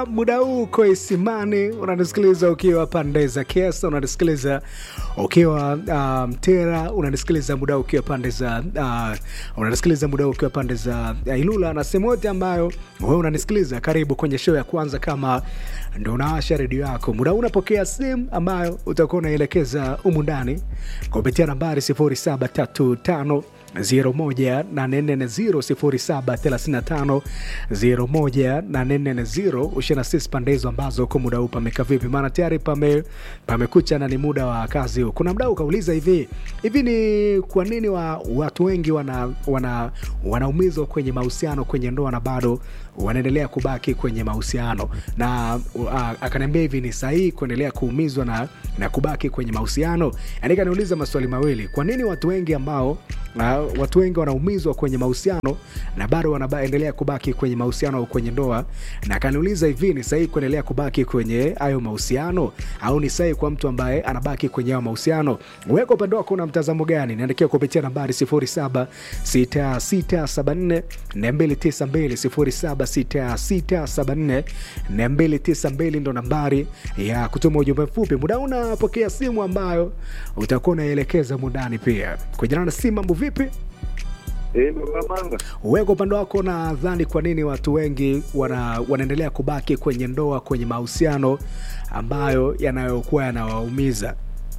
muda huu uko Isimani, unanisikiliza ukiwa pande za Kiesa, unanisikiliza ukiwa uh, Mtera, unanisikiliza muda huu ukiwa pande za uh, unanisikiliza muda huu ukiwa pande za uh, Ilula na sehemu yote ambayo wewe unanisikiliza. Karibu kwenye show ya kwanza, kama ndo unawasha redio yako muda huu, unapokea simu ambayo utakuwa unaelekeza humu ndani kupitia nambari 0735 01350 ushina sisi pande hizo ambazo huko muda huu pameka vipi? Maana tayari pame pamekucha na ni muda wa kazi huu. Kuna mdau kauliza hivi hivi, ni kwa nini wa, watu wengi wana, wana, wanaumizwa kwenye mahusiano kwenye ndoa na bado wanaendelea kubaki kwenye mahusiano na uh, akaniambia hivi, ni sahihi kuendelea kuumizwa na, na kubaki kwenye mahusiano? Yani kaniuliza maswali mawili, kwa nini watu wengi ambao uh, watu wengi wanaumizwa kwenye mahusiano na bado wanaendelea kubaki kwenye mahusiano au kwenye ndoa, na akaniuliza hivi, ni sahihi kuendelea kubaki kwenye hayo mahusiano au ni sahihi kwa mtu ambaye anabaki kwenye hayo mahusiano? Weka upande wako na mtazamo gani? Niandikia kupitia nambari 076674 292 076674 292 ndo nambari ya kutuma ujumbe mfupi. Muda unapokea simu ambayo utakuwa unaelekeza mundani pia kujana na simu. Mambo vipi? Eh, baba manga. Wewe kwa upande wako, nadhani kwa nini watu wengi wana, wanaendelea kubaki kwenye ndoa, kwenye mahusiano ambayo yanayokuwa yanawaumiza?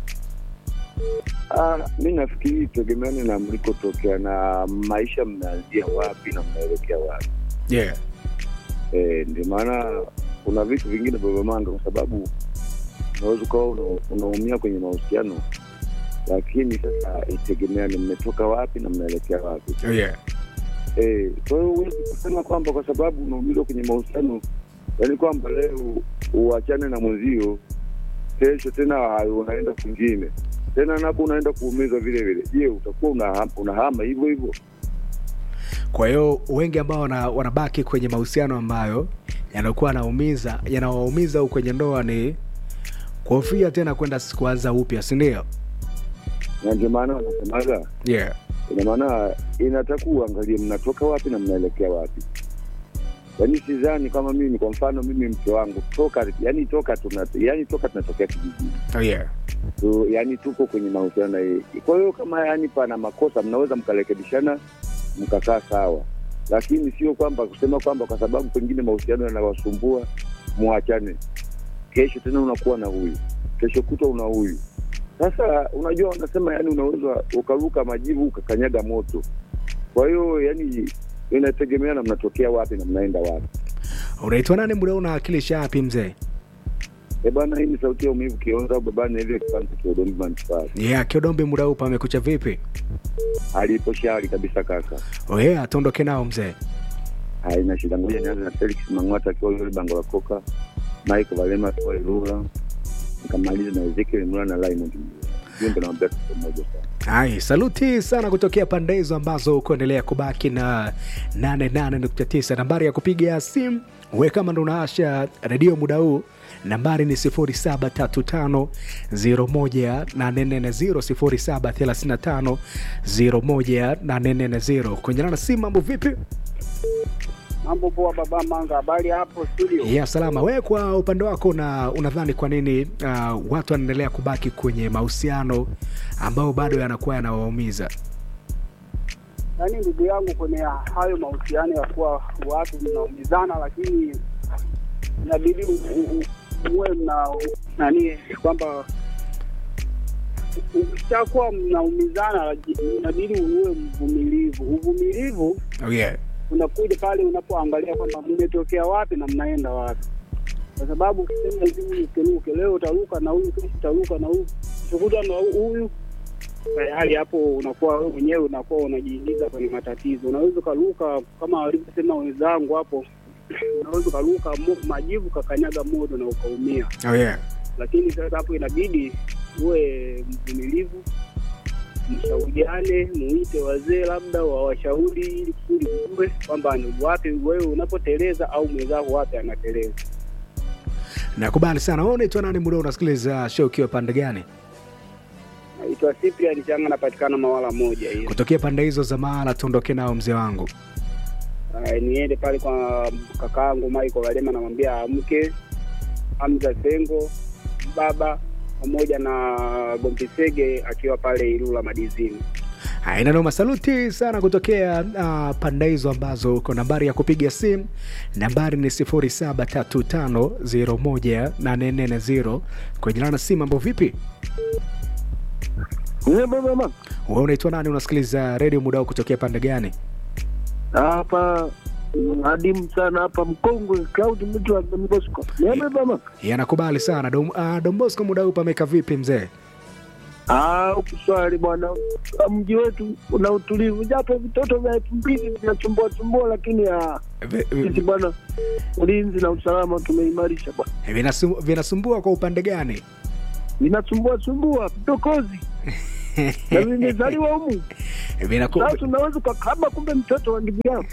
Ah, mi nafikiri tegemeane na mlikotokea na maisha mnaanzia wapi na mnaelekea wapi. Yeah. Eh, ndio maana kuna vitu vingine baba manga, kwa sababu unaweza ukawa una- unaumia kwenye mahusiano, lakini sasa itegemeane mmetoka wapi na mnaelekea wapi. Yeah. Eh, kwa hiyo huwezi kusema kwamba kwa sababu unaumizwa kwenye mahusiano, yaani kwamba leo uachane na mwenzio, kesho tena hayo unaenda kwingine tena napo unaenda kuumizwa vile vile. Je, utakuwa unahama, unahama hivyo hivyo? Kwa hiyo wengi ambao wana, wanabaki kwenye mahusiano ambayo yanakuwa yanaumiza yanawaumiza au kwenye ndoa ni kuhofia tena kwenda kuanza upya, si ndio? Na ndio maana wanasemaga, Yeah. ina maana inatakuwa uangalie mnatoka wapi na mnaelekea wapi. Yaani sidhani kama mimi, kwa mfano mimi mke wangu toka, yani toka tuna, yani toka tunatokea kijijini Oh, yeah. so, yani tuko kwenye mahusiano na yeye. Kwa hiyo kama yani pana makosa, mnaweza mkarekebishana mkakaa sawa, lakini sio kwamba kusema kwamba kwa sababu pengine mahusiano yanawasumbua mwachane, kesho tena unakuwa na huyu, kesho kutwa una huyu. Sasa unajua, wanasema yani unaweza ukaruka majivu ukakanyaga moto. Kwa hiyo yani inategemea na mnatokea wapi na mnaenda wapi. Unaitwa nani muda una akilisha wapi mzee? E bana, hii ni sauti ya umivu Kionza au babani hivyo kipande cha Udombi manispaa. Yeah, Kiodombi muda huu pamekucha vipi? Alipo shari kabisa kaka, Oh, yeah, tuondoke nao mzee. haina shida. Ngoja nianze na Felix Mang'ata akiwa yule bango la koka, Michael Valema akiwa Ilula, nikamaliza na Ezekiel Mula na Raymond Mula. Hiyo ndio naambia kitu moja sana. Hai, saluti sana kutokea pande hizo ambazo kuendelea kubaki na 88.9. Nambari ya kupiga simu we kama ndo unaasha redio muda huu, nambari ni 0735018440 0735018440. Kwenye na simu, mambo vipi? Mambo poa, baba Manga, habari hapo studio? Ya salama. Wewe kwa upande wako na unadhani kwa nini uh, watu wanaendelea kubaki kwenye mahusiano ambayo bado yanakuwa yanawaumiza? Yaani ndugu yangu, kwenye hayo mahusiano ya kuwa watu mnaumizana, lakini inabidi u- u- u- muwe mna nani, kwamba ukishakuwa mnaumizana, laji- inabidi uwe mvumilivu. Uvumilivu Oh, yeah. unakuja pale unapoangalia kwamba mmetokea wapi na mnaenda wapi, kwa sababu ukisema hivi huyu ukiruke leo utaruka na huyu, kesho utaruka na huyu, utakuta na huyu tayari hapo unakuwa wewe mwenyewe unakuwa unajiingiza kwenye matatizo. Unaweza ukaruka kama walivyosema wenzangu hapo, unaweza ukaruka mo- majivu kakanyaga moto na ukaumia, Oh, yeah. lakini sasa hapo inabidi uwe mvumilivu, mshauriane, muite wazee labda wawashauri, ili kusudi ujue kwamba ni wapi wewe unapoteleza au mwenzako wapi anateleza. Nakubali sana. Wewe unaitwa nani muda unasikiliza show ukiwa pande gani? Naitwa Cyprian Changa, napatikana Mawala moja hiyo. Kutokea pande hizo za mahala, tuondoke nao mzee wangu. uh, niende pale kwa kakaangu Michael Walema, namwambia amke. Hamza Sengo baba pamoja na Gompisege akiwa pale Ilula Madizini. Haina noma, saluti sana kutokea uh, panda hizo ambazo uko. Nambari ya kupiga simu nambari ni 0735018440 kwa jina na simu. Mambo vipi? Eh, baba mama. Wewe unaitwa nani? Unasikiliza redio muda huu kutokea pande gani? Hapa mm, adimu sana hapa mkongwe Cloud mtu wa Don Bosco. Niambie baba. Yanakubali sana Dom, uh, Don Bosco, muda huu pameka vipi mzee? Ah, ukuswali bwana. Mji wetu una utulivu japo vitoto vya elfu mbili vinasumbua sumbua, lakini ah, Vi- vi- sisi bwana ulinzi na usalama tumeimarisha bwana. vinasum- Vinasumbua kwa upande gani? Vinasumbua sumbua vidokozi na vimezaliwa humu. Vinaku... Sasa unaweza ukakaba, kumbe mtoto wa ndugu yako.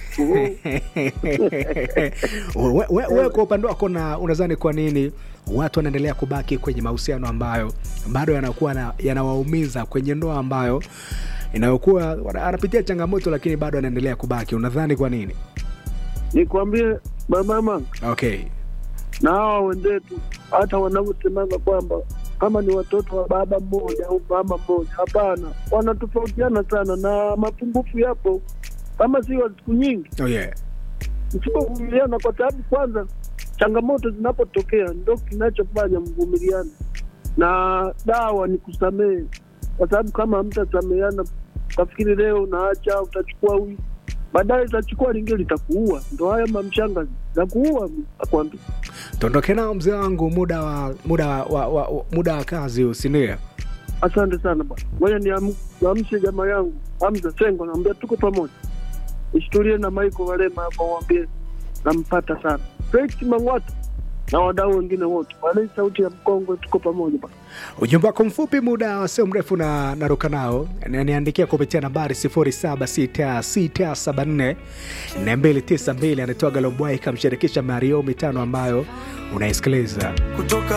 we, we, we kwa upande wako na unadhani kwa nini watu wanaendelea kubaki kwenye mahusiano ambayo bado yanakuwa na, yanawaumiza kwenye ndoa ambayo inayokuwa wana- anapitia changamoto lakini bado anaendelea kubaki unadhani kwa nini Nikwambie mama, okay na hawa wenzetu hata wanavyosemanga kwamba kama ni watoto wa baba mmoja au mama mmoja, hapana, wanatofautiana sana na mapungufu yapo, kama si wa siku nyingi, oh yeah. msipovumiliana, kwa sababu kwanza changamoto zinapotokea ndo kinachofanya mvumiliane, na dawa ni kusamehe, kwa sababu kama hamtasameheana, ukafikiri leo unaacha, utachukua huyu baadaye utachukua lingine litakuua. Ndo haya mamshanga za kuua, akwambia tuondoke nao mzee wangu muda wa muda wa, wa, wa, wa muda wa kazi usindia Asante sana bwana, ngoja niam- niamshe jamaa yangu Hamza Sengo, naambia tuko pamoja, ishtulie na Maiko Walema hapa, waambie nampata sana Felix Mang'wata na wadau wengine wote, walei sauti ya mkongwe, tuko pamoja bwana. ujumbe wako mfupi muda sio mrefu na naruka nao Ni- niandikia kupitia nambari 076674 292 anatoa galombwai ikamshirikisha mario mitano ambayo unaisikiliza kutoka